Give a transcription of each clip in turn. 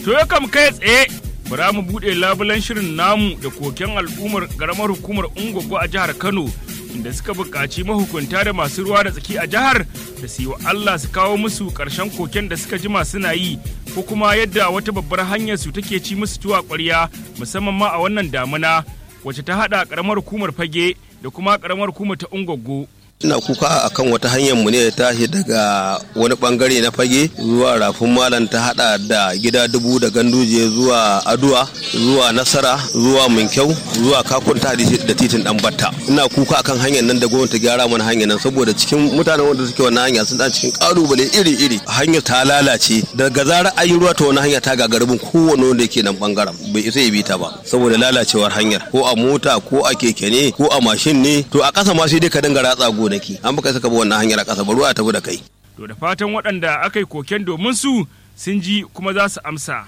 To ya kam kai tsaye bara mu buɗe labulan shirin namu da koken al'ummar ƙaramar hukumar Ungogo a jihar Kano inda suka buƙaci mahukunta da masu ruwa da tsaki a jihar da su yi wa Allah su kawo musu ƙarshen koken da suka jima suna yi ko kuma yadda wata babbar hanyar su take ci musu tuwa ƙwarya musamman ma a wannan damuna wacce ta haɗa ƙaramar hukumar fage da kuma ƙaramar hukumar ta Ungogo. ina kuka a kan wata hanyar mu ne ta tashi daga wani bangare na fage zuwa rafin malam ta hada da gida dubu da ganduje zuwa aduwa zuwa nasara zuwa minkyau zuwa kakun ta da titin dan batta ina kuka akan hanyar nan da gwamnati gyara mana hanyar nan saboda cikin mutanen wanda suke wannan hanya sun dan cikin kalubale iri iri hanyar ta lalace daga zarar ayi ruwa ta wani hanya ta gagaribin kowane wanda yake nan bangaren bai isa ya bi ta ba saboda lalacewar hanyar ko a mota ko a keke ne ko a mashin ne to a kasa ma sai dai ka dinga ratsa gonaki an baka saka ba wannan hanyar a ƙasa ba ruwa tafi da kai. To da fatan waɗanda aka yi koken domin su sun ji kuma za su amsa.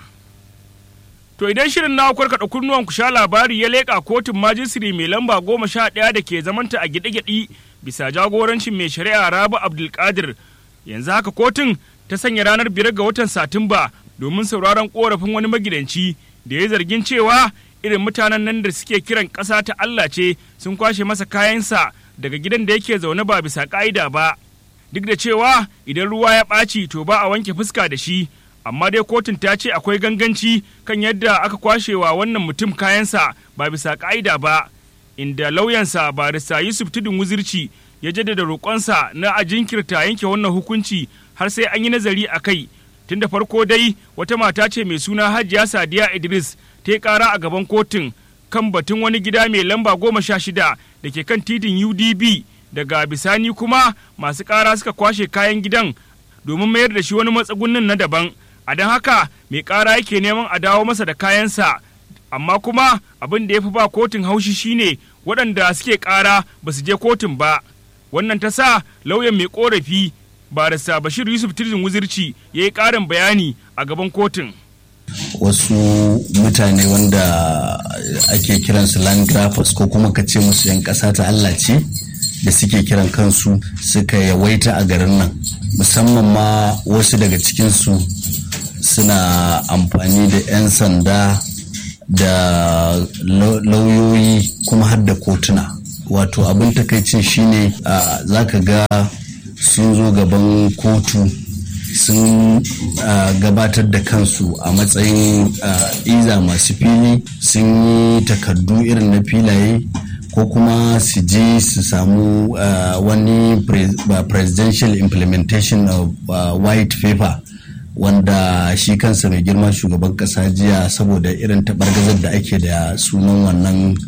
To idan shirin na kwarkaɗa kunnuwan ku sha labari ya leƙa kotun majisiri mai lamba goma sha ɗaya da ke zamanta a gyaɗe-gyaɗe bisa jagorancin mai shari'a Rabu Abdulkadir yanzu haka kotun ta sanya ranar biyar ga watan Satumba domin sauraron ƙorafin wani magidanci da ya zargin cewa irin mutanen nan da suke kiran ƙasa ta Allah ce sun kwashe masa kayansa daga gidan da yake zaune ba bisa ƙa'ida ba duk da cewa idan ruwa ya ɓaci to ba a wanke fuska da shi amma dai kotun ta ce akwai ganganci kan yadda aka kwashewa wannan mutum kayansa ba bisa ƙa'ida ba inda lauyansa barista yusuf tudun wuzirci ya jaddada roƙonsa na a jinkirta yanke wannan hukunci har sai an yi nazari a kai tun da farko dai wata mata ce mai suna hajiya sadiya idris ta yi ƙara a gaban kotun kan batun wani gida mai lamba goma sha shida da ke kan titin UDB daga bisani kuma masu ƙara suka kwashe kayan gidan domin mayar da shi wani matsagunin na daban a don haka mai ƙara yake neman a dawo masa da kayansa amma kuma abin da ya fi ba kotun haushi shine waɗanda suke ƙara ba su je kotun ba wannan ta sa lauyan mai ƙorafi barista bashir yusuf tirzin wuzirci ya yi ƙarin bayani a gaban kotun. wasu mutane wanda ake kiransu land grabbers ko kuma ka ce musu 'yan ƙasa ta Allah ce da suke kiran kansu suka yawaita a garin nan musamman ma wasu daga cikinsu suna amfani da 'yan sanda da lauyoyi kuma har da kotuna wato abin takaicin shine za ka ga sun zo gaban kotu sun uh, gabatar da kansu a matsayin uh, iza masu fili sun yi takardu irin na filaye ko kuma su je su samu uh, wani pre presidential implementation of white paper wanda shi kansa mai girma shugaban kasa jiya saboda irin taɓargazar da ake da sunan wannan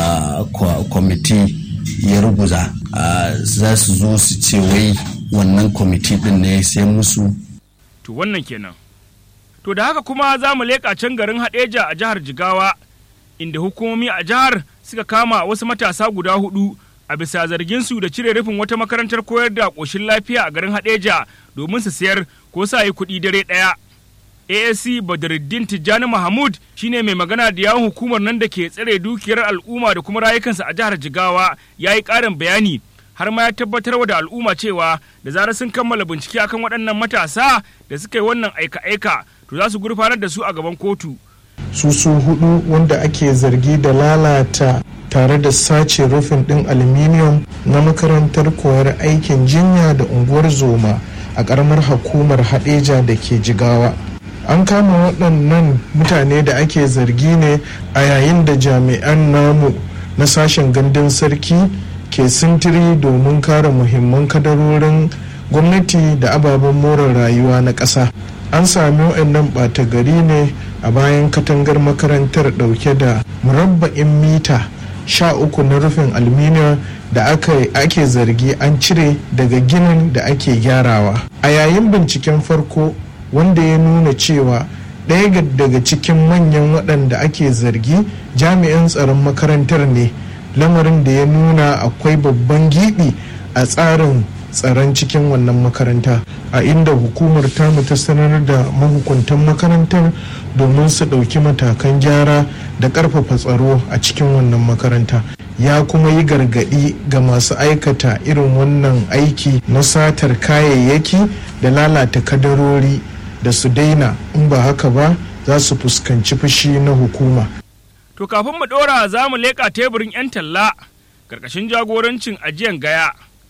kwamiti ya ruguza za su zo su ce wai wannan kwamiti din ne sai musu to wannan kenan to da haka kuma za mu leƙa can garin haɗeja a jihar jigawa inda hukumomi a jihar suka kama wasu matasa guda hudu a bisa zarginsu da cire rufin wata makarantar koyar da ƙoshin lafiya a garin haɗeja domin su sayar ko sa yi kuɗi dare ɗaya asc badruddin tijjani mahmud shine mai magana da yawon hukumar nan da ke tsare dukiyar al'umma da kuma rayukansa a jihar jigawa ya yi ƙarin bayani har ma ya tabbatar da al'umma cewa da zarar sun kammala bincike akan waɗannan matasa da suka yi wannan aika-aika to za su gurfanar da su a gaban kotu. su su hudu wanda ake zargi da lalata tare da sace rufin ɗin aluminium na makarantar koyar aikin jinya da unguwar zoma a ƙaramar hukumar haɗeja da ke jigawa an kama waɗannan mutane da ake zargi ne a yayin da jami'an namu na sashen gandun sarki ke sintiri domin kare muhimman kadarorin gwamnati da ababen more rayuwa na ƙasa an sami waɗannan ɓata gari ne a bayan katangar makarantar ɗauke da murabba'in mita sha uku na rufin aluminium da ake zargi an cire daga ginin da ake gyarawa a yayin binciken farko wanda ya nuna cewa ɗaya daga cikin manyan waɗanda ake zargi jami'an tsaron makarantar ne lamarin da ya nuna akwai babban giɓi a tsarin tsaron cikin wannan makaranta a inda hukumar tamu ta sanar da mahukuntan makarantar domin su ɗauki matakan gyara da ƙarfafa tsaro a cikin wannan makaranta ya kuma yi gargaɗi ga masu aikata irin wannan aiki na satar kayayyaki da lalata kadarori da su daina in ba haka ba za su fuskanci fushi na hukuma To kafin mu ɗora za mu leƙa teburin 'yan talla ƙarƙashin jagorancin ajiyan gaya.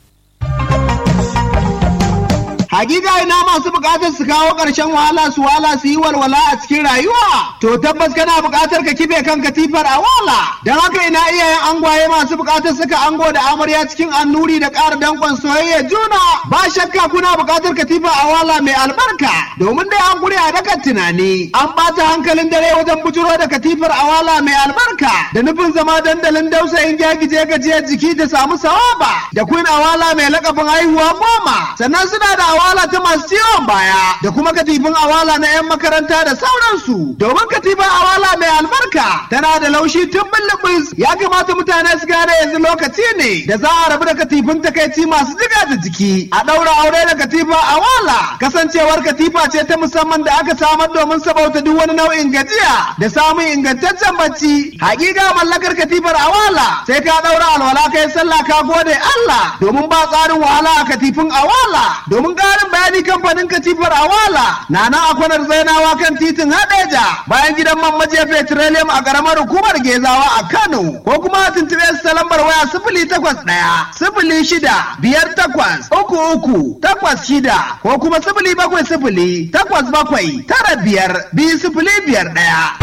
Hakika ina masu bukatar su kawo ƙarshen wahala su wala su yi walwala a cikin rayuwa. To tabbas kana bukatar ka kife kan katifar a wala. Don haka ina iyayen angwaye masu bukatar saka ango da amarya cikin annuri da ƙara danƙon soyayya juna. Ba shakka kuna bukatar katifa a wala mai albarka. Domin dai an guri a dakan tunani. An ɓata hankalin dare wajen bujuro da katifar a wala mai albarka. Da nufin zama dandalin dausayin gyagije gajiyar jiki da samu sawaba. Da queen awala mai lakabin haihuwa goma. Sannan suna da awala ta masu ciwon baya da kuma katifin awala na 'yan makaranta da sauransu domin katifin awala mai albarka tana da laushi tun bullubus ya kamata mutane su gane yanzu lokaci ne da za a rabu da katifin takaici masu jiga da jiki a ɗaura aure da katifin awala kasancewar katifa ce ta musamman da aka samar domin sabauta duk wani nau'in gajiya da samun ingantaccen bacci hakika mallakar katifar awala sai ka ɗaura alwala kai sallah ka gode Allah domin ba tsarin wahala a katifin awala domin ƙarin bayani kamfanin katifar awala na nan a kwanar zainawa kan titin hadeja bayan gidan man maje petroleum a ƙaramar hukumar gezawa a kano ko kuma a tuntuɓe su ta lambar waya sifili takwas ɗaya sifili shida biyar takwas uku uku takwas shida ko kuma sifili bakwai sifili takwas bakwai tara biyar biyu sifili biyar ɗaya.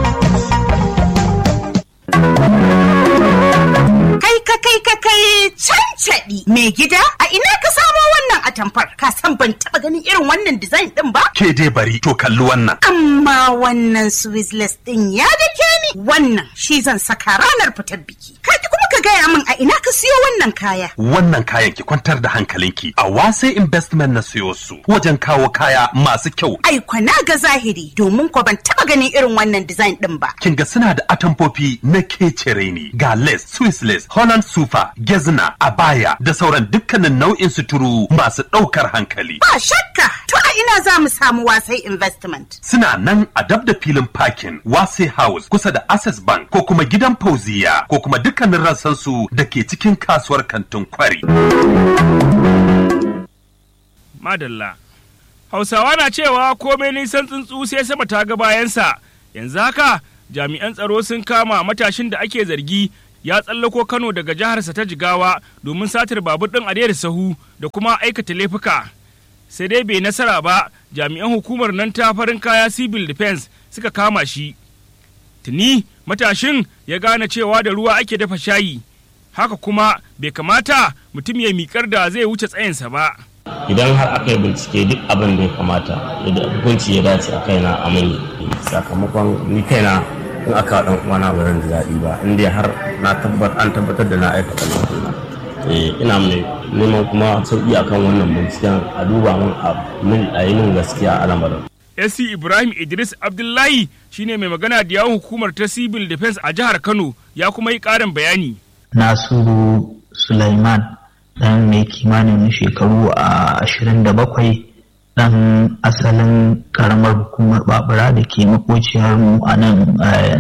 Kai ka kai ka kai cancaɗi mai gida a ina ka samo wannan atamfar ka san ban taɓa ganin irin wannan design ɗin ba? Ke dai bari to kalli wannan. Amma wannan Swizzless ɗin ya dake ni wannan shi zan saka ranar fitar biki. Ka ki kuma ka gaya min a ina ka siyo wannan kaya. Wannan kayan ki kwantar da hankalinki a wase investment na siyo su wajen kawo kaya masu kyau. Ai kwana ga zahiri domin ko ban taɓa ganin irin wannan design ɗin ba. Kin ga suna da atamfofi na kecere ne ga lace, Swiss lace, Holland sufa, gezna, abaya da sauran dukkanin nau'in suturu masu ɗaukar hankali. Ba shakka to a ina za mu samu wasai investment. Suna nan a dab da filin parking Wase House kusa da Access Bank ko kuma gidan Fauziya ko kuma dukkanin rassansu da ke cikin kasuwar kantin kwari. Madalla. Hausawa na cewa komai nisan tsuntsu sai sama ta ga bayansa, yanzu haka jami'an tsaro sun kama matashin da ake zargi ya tsallako Kano daga jiharsa ta Jigawa domin satar babur ɗin a sahu da kuma aikata laifuka. Sai dai bai nasara ba, jami'an hukumar nan ta farin kaya civil defense suka kama shi. Tuni matashin ya gane cewa da ruwa ake dafa shayi, haka kuma bai kamata mutum ya miƙar da zai wuce tsayinsa ba. idan har aka yi bincike duk abin da ya kamata da hukunci ya dace a kaina a mani sakamakon ni kaina in aka dan uwana ba zan ji daɗi ba in dai har na tabbatar an tabbatar da na aikata laifina eh ina mai neman kuma sauki akan wannan binciken a duba min a yi min gaskiya a lamarin SC Ibrahim Idris Abdullahi shine mai magana da yawon hukumar ta Civil Defense a jihar Kano ya kuma yi ƙarin bayani. Nasiru Sulaiman dan mai kimanin shekaru a ashirin da bakwai dan asalin karamar hukumar babura da ke makociyar mu a nan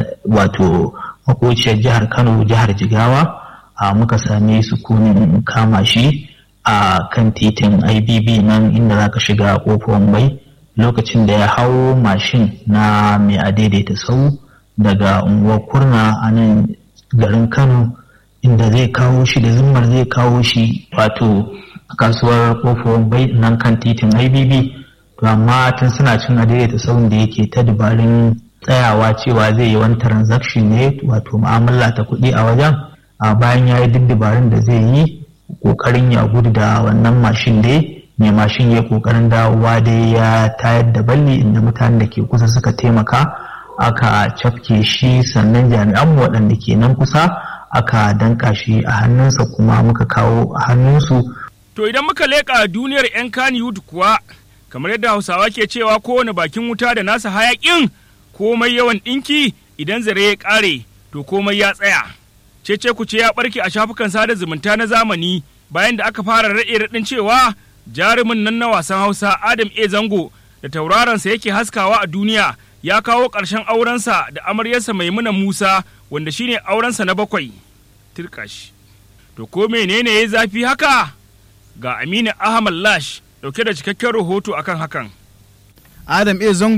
wato makociyar jihar kano jihar jigawa a muka same su kunin kama shi a kan titin ibb nan inda za ka shiga kofar bai lokacin da ya hau mashin na mai adaidaita sau daga unguwar kurna a nan garin kano inda zai kawo shi da zimmar zai kawo shi wato kasuwar kofar bai nan kan titin ibb to amma tun suna cin adaidaita sauran da yake ta dubarun tsayawa cewa zai yi wani transaction ne wato mu'amala ta kuɗi a wajen a bayan ya yi duk dabarun da zai yi kokarin ya gudu da wannan mashin dai mai mashin ya kokarin dawowa dai ya tayar da balli inda mutanen da ke kusa suka taimaka aka cafke shi sannan jami'an waɗanda ke nan kusa aka danka shi a hannunsa kuma muka kawo a hannunsu. To idan muka leƙa duniyar 'yan Kannywood kuwa, kamar yadda Hausawa ke cewa kowane bakin wuta da nasa hayaƙin komai yawan ɗinki idan zare ya ƙare to komai ya tsaya. Cece ku ce ya ɓarke a shafukan sada zumunta na zamani bayan da aka fara raɗe raɗin cewa jarumin nan na wasan Hausa Adam A. Zango da tauraronsa yake haskawa a duniya ya kawo ƙarshen aurensa da amaryarsa Maimuna Musa wanda shine aurensa na bakwai. Tirkash. To ko menene ya zafi haka? Ga Aminu Ahmad Lash dauke da cikakken rahoto akan hakan. Adam A. Zango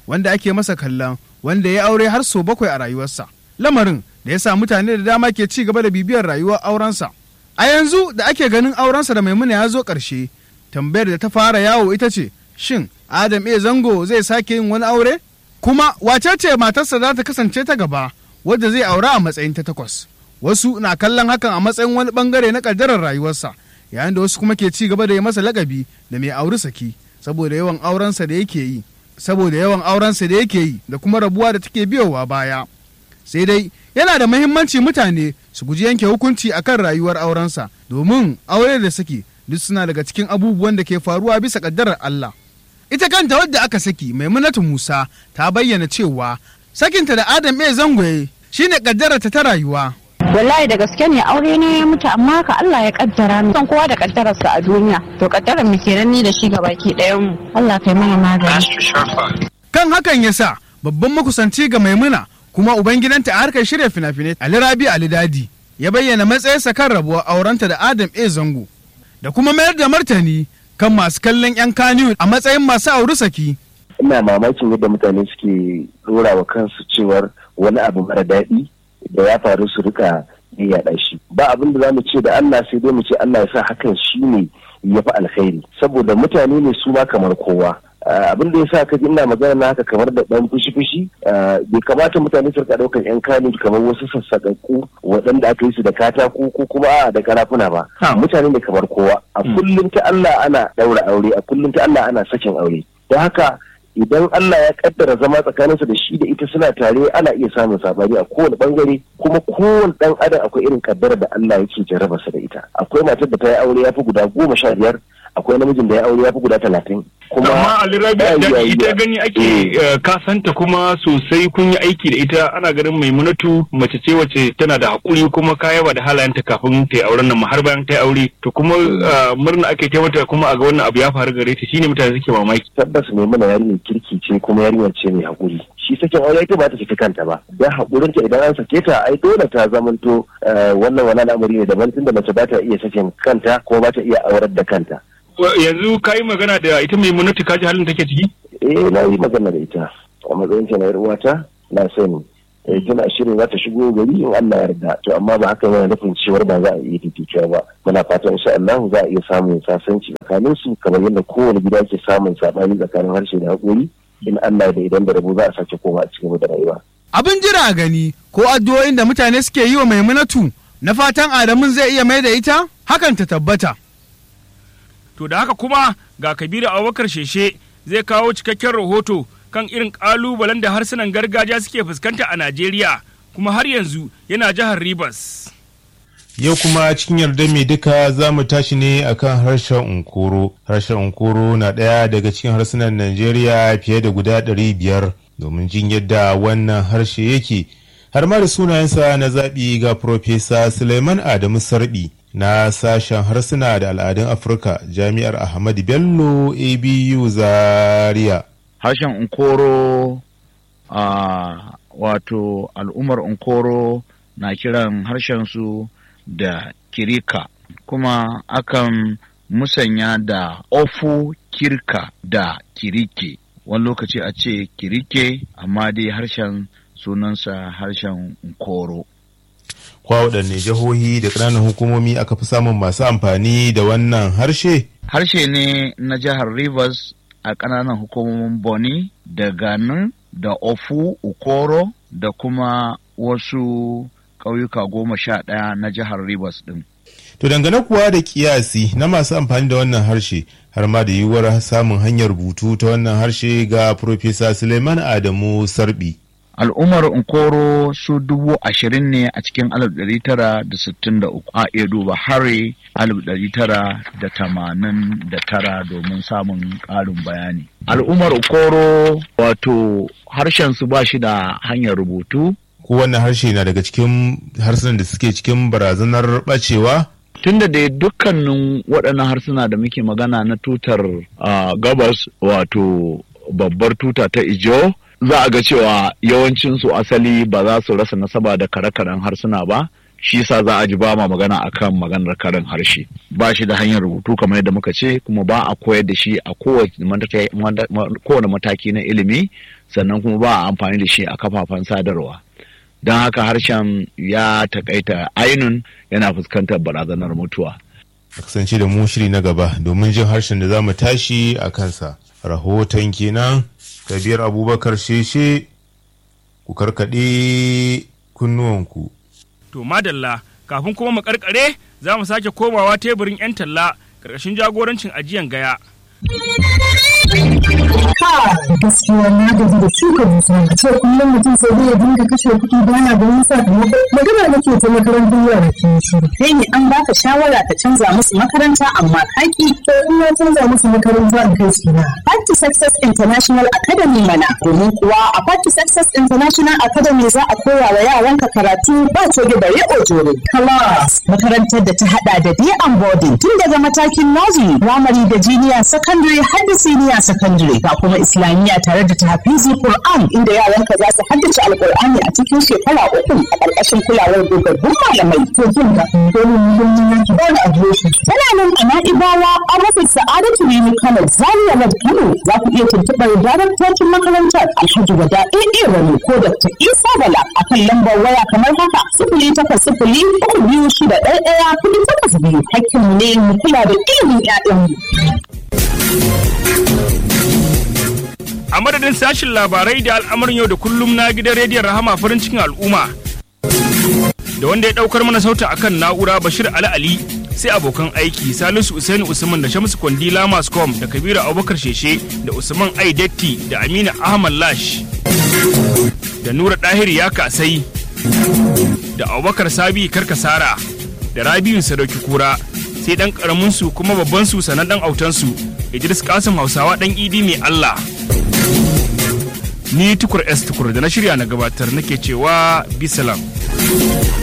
wanda ake masa kallon wanda ya aure har sau bakwai a rayuwarsa lamarin da ya sa mutane da dama ke ci gaba da bibiyar rayuwar aurensa a yanzu da ake ganin aurensa da maimuna ya zo ƙarshe tambayar da ta fara yawo ita ce shin adam e zango zai sake yin wani aure kuma wace ce matarsa za ta kasance ta gaba wadda zai aura a matsayin ta takwas wasu na kallon hakan a matsayin wani bangare na kaddarar rayuwarsa yayin da wasu kuma ke ci gaba da yi masa lakabi da mai auri saki saboda yawan aurensa da yake yi saboda yawan aurensa da yake yi da kuma rabuwa da take biyowa baya sai dai yana da mahimmanci mutane su guji yanke hukunci akan rayuwar aurensa domin aure da saki duk suna daga cikin abubuwan da ke faruwa bisa kaddarar Allah ita kanta wadda aka saki maimunatu Musa ta bayyana cewa sakinta da Adam E Zangoye shine kaddararta ta rayuwa wallahi da gaske ne aure ne ya mutu amma ka Allah ya kaddara mu san kowa da kaddararsa a duniya to kaddarar mu kenan ni da shi ga baki ɗayan mu Allah kai mana magani kan hakan yasa babban makusanci ga maimuna kuma ubangidanta a harkar shirya fina-finai Ali Rabi Ali Dadi ya bayyana matsayinsa kan rabuwar aurenta da Adam A Zango da kuma mayar da martani kan masu kallon 'yan kaniyu a matsayin masu auri saki. Ina mamakin yadda mutane suke dora wa kansu cewar wani abu mara daɗi da ya faru su rika yaɗa shi. Ba abin da za mu ce da Allah sai dai mu ce Allah ya sa hakan shi ne ya fi alkhairi. Saboda mutane ne su ma kamar kowa. abin da ya sa ka ji ina magana na haka kamar da ɗan fushi-fushi bai kamata mutane su rika ɗaukar 'yan kanu kamar wasu sassaƙaƙƙu waɗanda aka yi su da katako ko kuma a da karafuna ba mutane ne kamar kowa a kullum ta Allah ana ɗaura aure a kullum ta Allah ana sakin aure don haka idan Allah ya kaddara zama tsakaninsu da shi da ita suna tare ana iya samun sabani a kowane bangare kuma kowane dan adam akwai irin kaddara da Allah yake jarraba da ita akwai matar da ta yi aure ya fi guda goma sha biyar akwai namijin da ya aure ya fi guda talatin. Kuma amma alirabi da ita gani ake kasanta kuma sosai kun yi aiki da ita ana ganin maimunatu mace ce wace tana da haƙuri kuma kayaba da halayenta kafin ta yi auren nan har bayan ta yi aure to kuma murna ake ta mata kuma a ga wannan abu ya faru gare ta shine mutane suke mamaki. Tabbas maimuna yarinyar kirki ce kuma yarinyar ce mai haƙuri. shi sakin aure ita ba ta saki kanta ba dan haƙurinta idan an sake ta ai dole ta zamanto wannan wani al'amari ne daban tunda mace ba ta iya sakin kanta ko ba ta iya aurar da kanta. yanzu ka yi magana da ita mai munati kaji halin take ciki? Eh na yi magana da ita a matsayin ta na uwata na sani. Eh tana shirin za ta shigo gari in Allah yarda to amma ba haka yana nufin cewar ba za a iya fifikewa ba muna fatan insha Allah za a iya samun sasanci tsakanin su kamar yadda kowane gida ke samun sabani tsakanin harshe da haƙori in Allah da idan da rabo za a sake koma a cikin da rayuwa. Abin jira a gani ko addu'o'in da mutane suke yi wa Maimunatu na fatan Adamun zai iya mai da ita hakan ta tabbata. To da haka kuma ga Kabiru Abubakar Sheshe zai kawo cikakken rahoto kan irin ƙalubalen da harsunan gargajiya suke fuskanta a Najeriya kuma har yanzu yana jihar Rivers. Yau kuma cikin yarda mai duka za mu tashi ne akan harshen Unkoro. Harshen Unkoro na ɗaya daga cikin harsunan Najeriya fiye da guda ɗari biyar domin jin yadda wannan harshe yake. Har ma da sunayensa na zaɓi ga Profesa Suleiman Adamu Sarbi. na sashen harsuna da al'adun afirka jami'ar ahmadu bello abu zaria harshen unkoro a wato al'ummar unkoro na kiran harshensu da kirika kuma akan musanya da ofu kirka da kirike wani lokaci a ce kirike amma dai harshen sunansa harshen unkoro kwa waɗanne jihohi da ƙananan hukumomi aka fi samun masu amfani da wannan harshe? Harshe ne na jihar Rivers a ƙananan hukumomin Boni da Ganin da Ofu Ukoro da kuma wasu ƙauyuka goma sha ɗaya na jihar Rivers ɗin. To dangane kuwa da kiyasi na masu amfani da wannan harshe har ma da yiwuwar samun hanyar rubutu ta wannan harshe ga Profesa Suleiman Adamu Sarbi. al'ummar Nkoro su dubu ashirin ne a cikin alif ɗari tara da sittin da uku a iya duba hari alif ɗari tara da tamanin da tara domin samun ƙarin bayani. Al'ummar Nkoro wato harshen su ba shi da hanyar rubutu. Ko wannan harshe na daga cikin harsunan da suke cikin barazanar ɓacewa? Tunda da dukkanin waɗannan harsuna da muke magana na tutar gabas wato babbar tuta ta Ijo za a ga cewa yawancinsu asali ba za su rasa nasaba da kare-karen harsuna ba shi sa za a ji ba ma magana akan maganar karin harshe ba shi da hanyar rubutu kamar yadda muka ce kuma ba a koyar da shi a kowane mataki na ilimi sannan kuma ba a amfani da shi a kafafen sadarwa don haka harshen ya takaita ainun yana fuskantar barazanar mutuwa a kasance da mu shiri na gaba domin jin harshen da za mu tashi a kansa rahoton kenan kabiyar abubakar sheshe ku karkaɗe kunnuwanku To madalla kafin kuma mu karkare za mu sake komawa teburin 'yan talla ƙarƙashin jagorancin ajiyan gaya. gaskiya na gaji da shuka dusa a ce kullum mutum sai zai dinga kashe kuɗi baya ganin sakamako magana nake ta makarantar yara ke shiru kai ne an baka shawara ka canza musu makaranta amma kaki to in na canza musu makaranta in kai su na Party Success International Academy mana domin kuwa a Party Success International Academy za a koya wa yaranka karatu ba coge da riƙo jore class makarantar da ta hada da day and boarding tun daga matakin nursery primary da junior secondary har da senior secondary ga kuma islamiyya tare da tahfizi Qur'an inda yaranka za su haddace alqur'ani a cikin shekara uku a ƙarƙashin kulawar dogaggun malamai to jin ka domin muhimmin yanki ba da adireshi tana nan a na'ibawa a rufin sa'adatu ne kano zaria road kano za ku iya tuntuɓar daraktocin makarantar alhaji wada ɗaya wani ko dr isa bala a kan lambar waya kamar haka sifili takwas sifili uku biyu shida ɗaya ɗaya kuɗi takwas biyu hakkinmu ne mu kula da ilimin 'ya'yanmu. A madadin sashin labarai da al'amarin yau da kullum na gidan rediyon Rahama farin cikin al'umma. Da wanda ya ɗaukar mana sauta akan na'ura Bashir Ali Ali sai abokan aiki Salisu Usaini Usman da Shamsu Kwandila Mascom da Kabiru Abubakar Sheshe da Usman Aidetti da Aminu Ahmad Lash. Da Nura Ɗahir ya kasai da Abubakar Sabi Karkasara da Rabiu Sadauki Kura sai ɗan ƙaramin su kuma babban su sanan ɗan autansu Idris Kasim Hausawa ɗan Idi mai Allah. Ni tukur S tukur da na shirya na gabatar nake cewa bisalam.